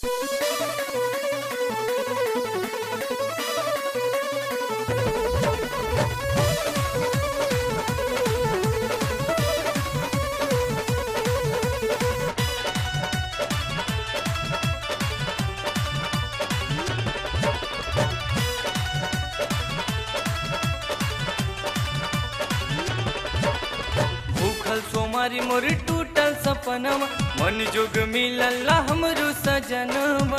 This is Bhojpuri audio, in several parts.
भूखल सोमारी मोर टूटल सपनवा मन जोग मिलल हमरो सजनवा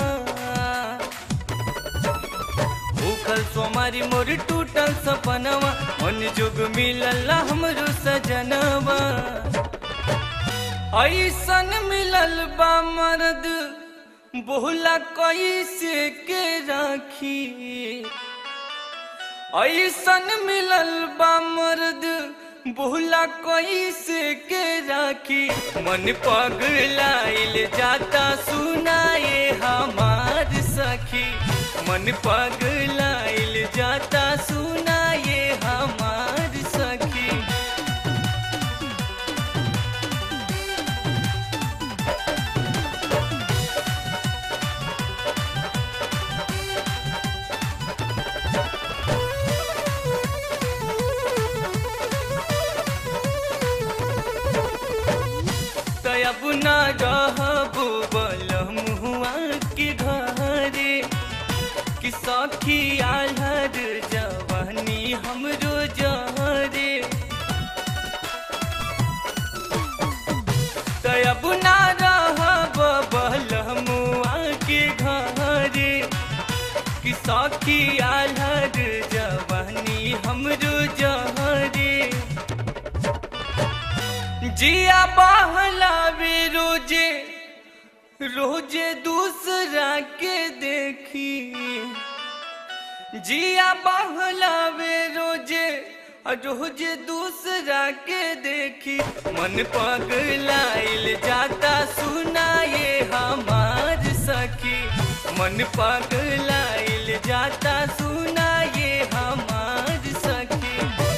भूखल सोमारी मोर टूटल सपनवा मन जोग मिलल हमरो सजनवा ऐसन मिलल बा मर्द बोला कैसे के राखी ऐसन मिलल बा मर्द बोला कैसे के राखी मन पगलाइल जाता सुनाए हमार सखी मन पगलाइल जाता सुनाए हमार सखी तब न रहबू बलमुआ के घरे कि सखी आलर जवानी हमरो जहरे तब न रहब बलमुआ के घरे कि सखी आलर जवानी हमरो जहरे जिया बहलावे रोजे रोजे दूसरा के देखी जिया बहलावे रोजे रोजे दूसरा के देखी मन पगलाइल जाता सुनाए हमार सखी मन पगलाइल जाता सुनाए हमार सखी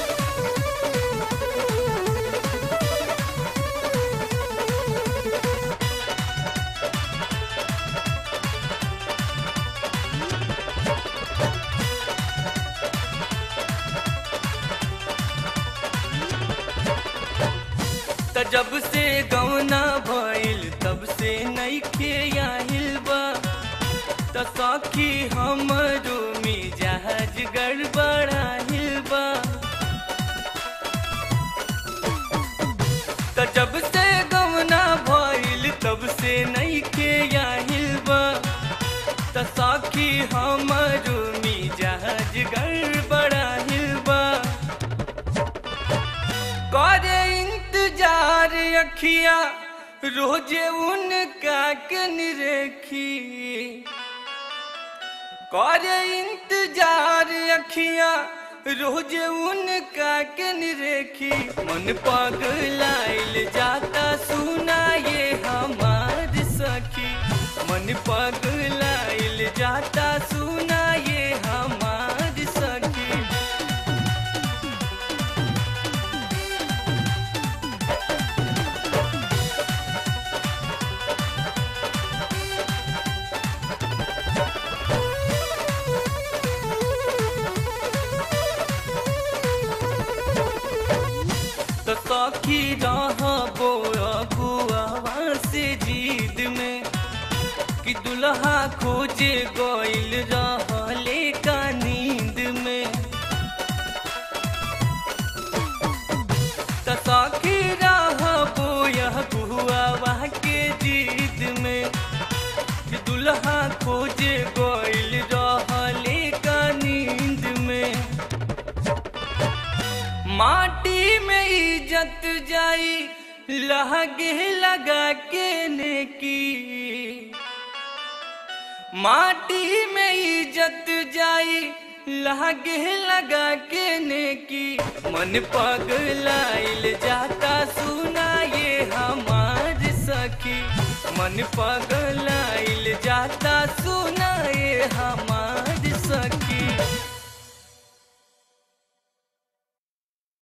त जब से गौना भइल तब से नइखे आइल बा त सखी हमरो मिजाज गड़बड़ाइल बा त जब से गौना भइल तब से नइखे आइल बा त सखी हमरो मिजाज गड़बड़ाइल बा करे इंतजार अखिया रोजे उनका कन रेखी करे इंतजार अखिया रोजे उनका कन रेखी मन पगलाइल जाता सुनाए हमार सखी मन पगलाइल जाता सुनाए हमार सखी तो सखी रहबो अगुआवा से जीद में कि दुल्हा खोजे गइल रहले का नींद में तो सखी रहबो अगुआवा के जीद में कि दुल्हा खोजे गइल रहले का नींद में माटी में इज्जत जाई लहगे लगा के नेकी माटी में इज्जत जाई लहगे लगा के नेकी मन पगलाइल जाता सुनाए हमार सखी मन पगलाइल जाता सुनाए हम